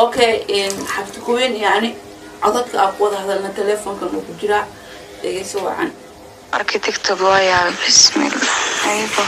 okay xabti kuweyn yani codadka aa ku wada hadalna teleefonkan uu ku jiraa dhegeyso wacan markii tigtog waa yaabay bismillah aybo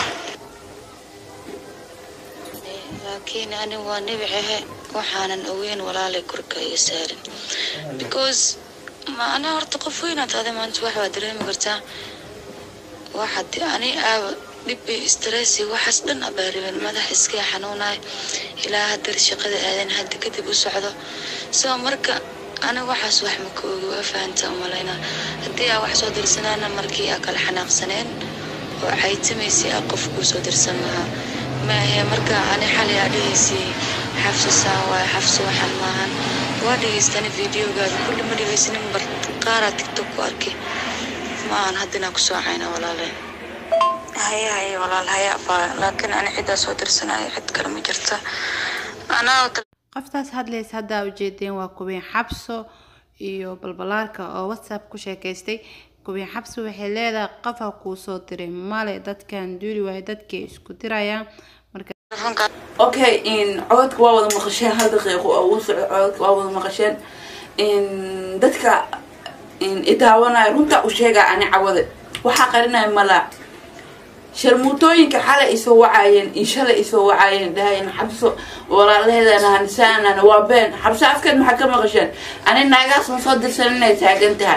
laakiin ani waa nebicahe waxaanan ogeyn walaalay korka iga saarin because ma ana horta qof weynaad ade maanta wax waa dareemi kartaa waxaad ani aaba dhibi stressi waxaas dhan abaariben madax iska xanuunaay ilaa haddar shaqada aadan hadda kadib u socdo soo marka aniga waxaas wax ma ka ogi waa fahanta umalayna haddii aa wax soo dirsanaana markii aa kala xanaaqsaneen oo caytamaysay aa qof kuu soo dirsan lahaa maahe marka ani xalay aa dhahaysay xafso saan waaye xafso waxaan maahan waa dhegaystani videogaada kulli ma dhegaysanin bar qaaraa tigtok ku arkay ma aan haddinaa kusoo cayna walaale haya haya walaal haya baa laakiin ani ciddaa soo dirsanaayo cid kale ma jirta anaa qoftaas hadlaysa haddaa ujeedeen waa kubiin xabso iyo balbalaarka oo whatsapp ku sheekaystay kubiin xabso waxay leedahay qofa kuu soo diray male dadkan duuli waayo dadkay isku dirayaan marka okay codadka waa wada maqasheen hal daqiiqo oo ugu soco codadka waa wada maqasheen dadka idaawanaya runta u sheegaa ani cawade waxaa qarinaya malaa sharmuutooyinka xalay isoo wacaayeen iyo shalay isoo wacaayeen dhahayeen xabso walaalaheedana hanisaanana waa been xabso afkeed maxaa ka maqasheen ani naagaas ma soo dirsan inay taagan tahay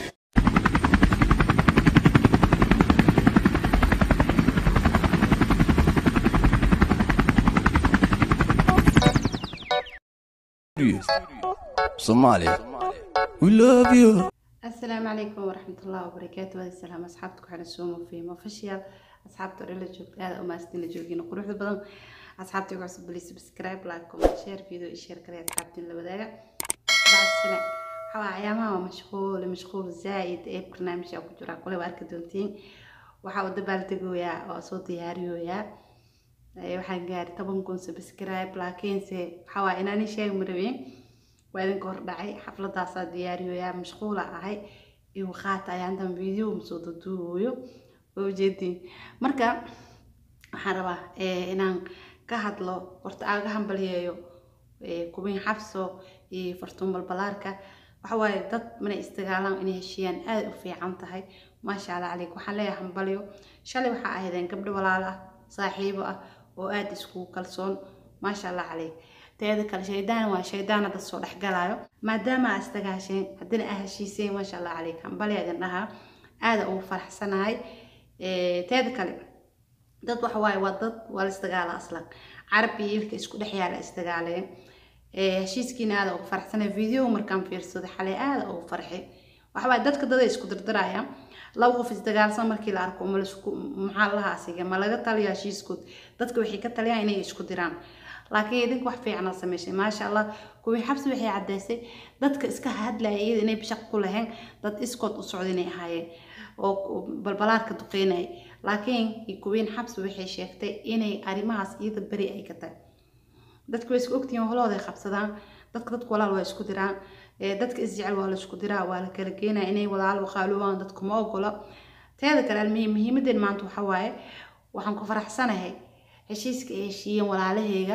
Somalia. We love you. asalaamu calaykum waraxmatullahi wabarakaatu wada salaam asxaabta ku xiran suumo fiimo official asxaabta odhan la joogta aada umaastin la joogina quruxda badan asxaabta igu cusub bali subscribe like comment share video iyo share kale asxaabtiin la wadaaga bacsane waxaa ayaamaha waa mashquul mashquul zaaid ee barnaamijka ku jira kule waa arki doontiin waxaa u dabaaldegooyaa oo soo diyaariyooyaa waxaan gaari toban kun subscribe laakiinse waxaa waa inaani sheegi marabeen waa idinka hordhacay xafladaasaa diyaariyoyaa mashquula ahay igu qaata ayaan dan video masoo daduubayo oo ujeediin marka waxaan rabaa inaan ka hadlo horta aaga hambaliyeeyo kubiin xabso iyo fartuun balbalaarka waxa waaye dad manay isdagaalaan inay heshiiyaan aada u fiican tahay maasha allah caleyk waxaan leeyahay hambaliyo shalay waxaa ahaydeen gabdho walaalo ah saaxiibo ah oo aada iskugu kalsoon maasha allah caleyk teeda kale shaydaan waa shaydaan dad soo dhexgalaayo maadaama aa isdagaasheen haddina aa heshiiseen maasha allah caleyk hambali idin dhahaa aada ugu faraxsanahay teeda kale dad waxa waaye waa dad waa la isdagaala aslan carab iyo ilka isku dhex yaala isdagaaleen heshiiskiina aada ugu faraxsanay video markaan fiirsaday xalay aada ugu farxay waxa waaye dadka dada isku dirdiraya laba qof isdagaalsan markii la arko malasku maxaa lahaa asiga ma laga taliya heshiiskood dadka waxay ka taliyaan inay isku diraan laakiin idinka wax fiicana sameyshay maasha allah kuwii xabsi waxay caddaysay dadka iska hadlaya iyada inay bishaq ku lahayn dad iskood u socda inay ahaayeen oo balbalaarka duqeynaya laakiin kuwiin xabsi waxay sheegtay inay arrimahaas iyada beri ay ka tahay dadka way isku ogtihiin holooda ay qabsadaan dadka dadku walaal waa isku diraan dadka isjecel waa la isku diraa waa la kala geenaya inay walaal waqaaluwaan dadku ma ogolo teeda kale almuhiim muhiimadeen maanta waxa waaye waxaan ku faraxsanahay heshiiska ay heshiiyeen walaalaheyga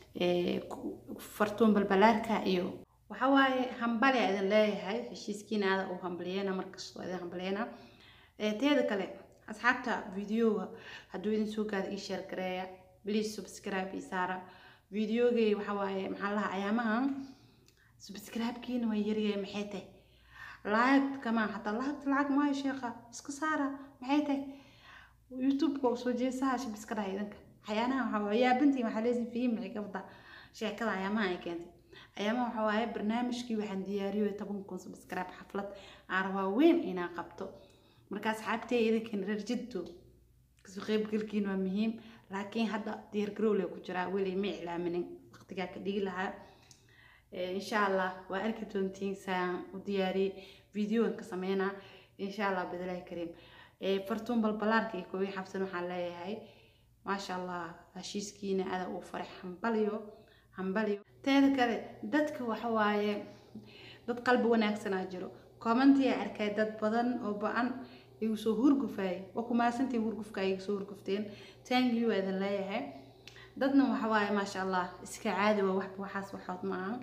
fartuun balbalaarka iyo waxa waaye hambali a idin leeyahay heshiiskiina aada u hambaliyeyna markastoo idin hambaliyeyna teeda kale asxaabta videoga hadduu idin soo gaada ii sheer gareeya please subscribe ii saara videogay waxa waaye maxaa lahaa ayaamahan subscribe-kiina waa yaryahay maxay tahay lacag kamaa xataa lacagta lacag maayo sheekha iska saara maxay tahay youtube-ka oo soo jeesaha shib iska dhahay idinka waxyaanaha waxaa waaye yaabantiin waxaa leesin fiim maxay ka wadaa sheekada ayaamaha ay keentay ayaamaha waxaa waaye barnaamijkii waxaan diyaariyo toban kun subscribe xaflad aan rabaa weyn inaan qabto marka asxaabtey idinkan reer jiddo kasoo qaybgalkiin waa muhiim laakiin hadda diyaargarowle ku jiraa weli ma iclaaminin waqtigaa ka dhigi lahaa insha allah waa arki doontiin saan u diyaariyey videogan ka sameynaa insha allah bidilaahi kariim fartuun balbalaarka iyo koobii xabsan waxaan leeyahay maasha allah heshiiskiina ada uu faray hambaliyo hambaliyo teeda kale dadka waxa waaye dad qalbi wanaagsanaa jiro commentiya arkay dad badan oo ba-an igu soo hurgufayay waa kumaasantiin hurgufka igu soo hurgufteen thank you idin leeyahay dadna waxa waaye maasha allah iska caadi waa waxba waxaas waxood ma ahan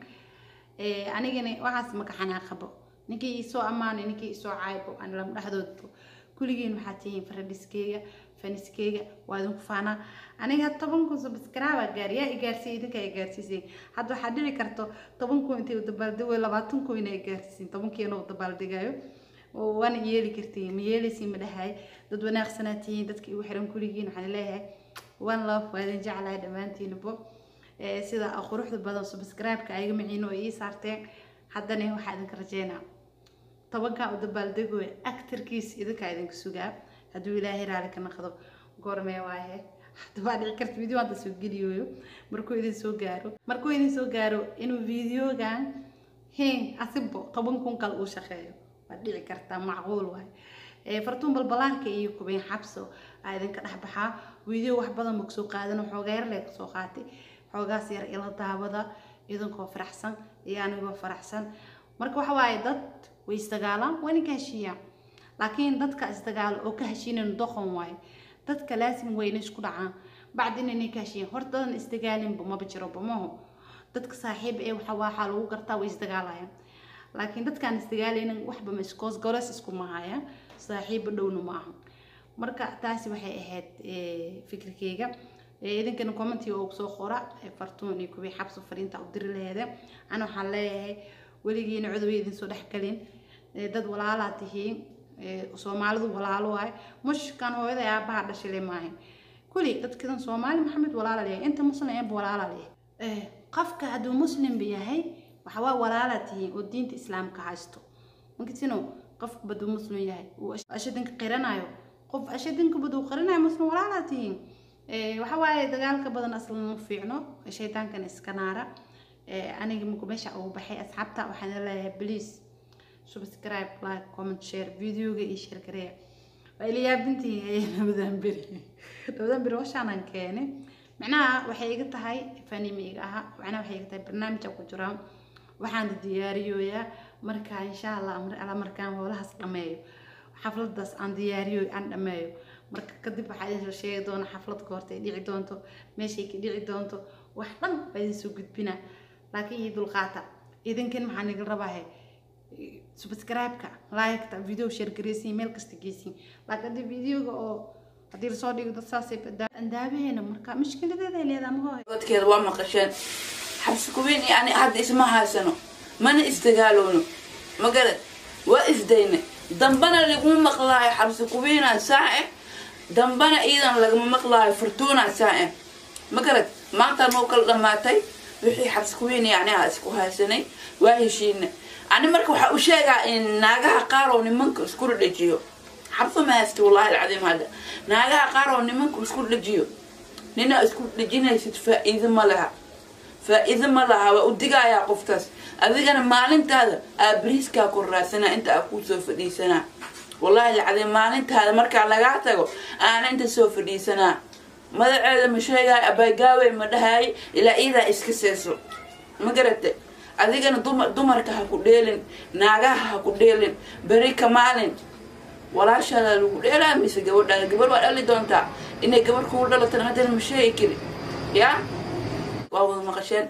Eh, anigana waxaas maka xanaaqabo ninkii isoo ammaanay ninkii isoo caaybo aan lama dhexdoodbo kulligiin waxaad tihiin faradhiskeyga faniskeyga waa idinku faanaa aniga toban kun subscribe gaariyaa i gaarsiiya idinka i gaarsiisay hadda waxaa dhici karto toban kun intay u dabaaldegayo labaatan kun inay gaarsiisin tobankiina u dabaaldegayo oo waana yeeli kartiin ma yeelaysiin ma dhahay dad wanaagsanaa tihiin dadka igu xiran kulligiin waxaan leeyahay one love waa idin jeclahay dhammaantiinabo Eh, sida quruxda badan subscribe-ka ayaga maciino ay ii saarteen haddana waxaa idinka rajeynaa tobankaa u dabaaldegoy actarkiis idinkaa idinka sugaa hadduu ilaahay raali ka naqdo goormee waaye hadda waa dhici karta video hadda soo geliyooyo markuu idin soo gaaro markuu idin soo gaaro inuu videogan hen asibo toban kun kale uu shaqeeyo waa dhici kartaa macquul waaye Eh, fartuun balbalaarka iyo kubeen xabso aa idinka dhex baxaa video wax badan ma kasoo qaadano xoogaa yar lee kasoo qaatay xoogaas yar ila daawada idinkoo faraxsan iyo anigoo faraxsan marka waxa waaye dad way isdagaalaan waa ninka heshiiyaan laakiin dadka isdagaalo oo ka heshiinayn doqon waaye dadka laasim wayna isku dhacaan bacdi inay ka heshiiyaan horta dadan isdagaalinba maba jiro bamaho dadka saaxiib ee waxa waxaa lagu gartaa way isdagaalayaan laakiin dadkaan isdagaalaynin waxba ma iskoos goles isku mahayaan saaxiiba dhowna ma aha marka taasi waxay ahayd eh, fikirkeyga Eh, idinkana commentiga oo soo qora eh, fartuun iyo kuwii xabso fariinta u diri laheede ana waxaan leeyahay weligiina cudubay idin soo dhexgelin Eh, dad walaalaa tihiin Eh, soomaalidu walaalo waay mushkan hooyada aabaha dhashile maahan kuli dadkidan soomaali maxamed walaala leeyahay inta muslim eeba walaala leeyahay Eh, qofka hadduu muslimba yahay waxawaa walaala tihiin oo diinta islaamka haysto inkastino qofka baduu muslim yahay uu ashadinka qiranayo qof ashadinka baduu qiranayo muslim walaalaa tihiin Eh, waxa waaye dagaalka badan aslan ma fiicno shaydaankan iska naara Eh, aniga markuu meesha ugu baxay asxaabta waxaan leeyahay please subscribe like comment share videoga iyo share gareeya waa ila yaabintihiin ayay labadan beri labadan beri washaanaan keenay macnaha waxay iga tahay fanimi iga aha macnaha waxay iga tahay barnaamij aan ku jiraan waxaan diyaariyooyaa marka insha allah mar alla markaan howlahaas dhameeyo xafladaas aan diyaariyo aan dhameeyo marka kadib waxaa idin soo sheegi doona xaflad goorta ay dhici doonto meeshay ka dhici doonto wax dhan baa idin soo gudbina laakiin iyo dulqaata idinkan maxaa niga rabaahe subscribe-ka like-ta video share gareysiin meel kasta geysiin laakiin haddii videoga oo haddii lasoo dhigo dad saasay andaabaheena marka mushkiladeeda ay leedahay maho dadkeeda waa maqasheen xabsi kuweyn iyo ani hadda isma haysano mana isdagaaloono magarad waa isdayne dambana laguma maqlaayo xabsi kuweynaa saace dambana iidan lagama maqlaayo fortuunaa saace magarad maanta noo kala dhammaatay wixii xabsi kuweyn iyo aniga isku haysanay waa heshiina ani marka waxaa u sheegaa in naagaha qaar oo nimanka isku dhajiyo xabso ma haysta wallahi alcadiim hadda naagaha qaar oo nimanka isku dhajiyo nina isku dhejinaysid faa-iido ma laha faa-iido ma laha waa u digayaa qoftaas adigana maalintaada aa bariiskaa ku raadsanaa inta aa kusoo fadhiisanaa wallahi alcadiim maalintaada markaa lagaa tago aana inta soo fadhiisanaa madaceeda ma sheegaayo abaagaawey ma dhahaay ilaa iidaa iska seeso ma garate adigana dumar dumarka ha ku dheelin naagaha ha ku dheelin beri ka maalin walaashaada lagu dheelaa mise gabadhaada gabadh waa dhali doontaa inay gabadh kugu dhalatana haddana ma sheegi kari yaa waa wada maqasheen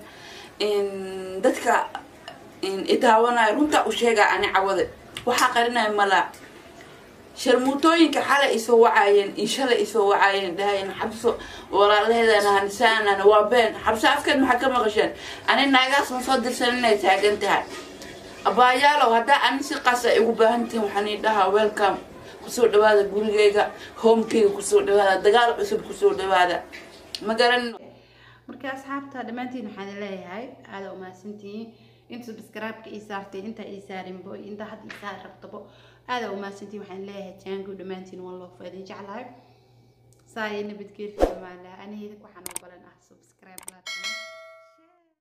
dadka idaawanaya runtaa u sheegaa ani cawade waxaa qarinaya malaa sharmuutooyinka xalay isoo wacaayeen iyo shalay isoo wacaayeen dhahayeen xabso walaalaheedana hanisaanana waa been xabso afkeed maxaa ka maqasheen ani naagaas ma soo dirsan inay taagan tahay abaayaalow haddaa ani si qasa igu baahantihin waxaan ii dhahaa welcome kusoo dhawaada gurigeyga homekeyga kusoo dhawaada dagaal cusub kusoo dhawaada ma garan marka asxaabta dhammaantiin waxaan leeyahay aada umahadsantihiin inta subscribe-ka ii saartay inta ii saarinbo inta hadda ii saari rabtabo aada umahadsantihiin waxaan leeyahay jaango dhammaantiin waan loo faadin jeclahay saa iyo nabadgeelka dhammaan laha aniga waxaan u balan ah subscribe laatan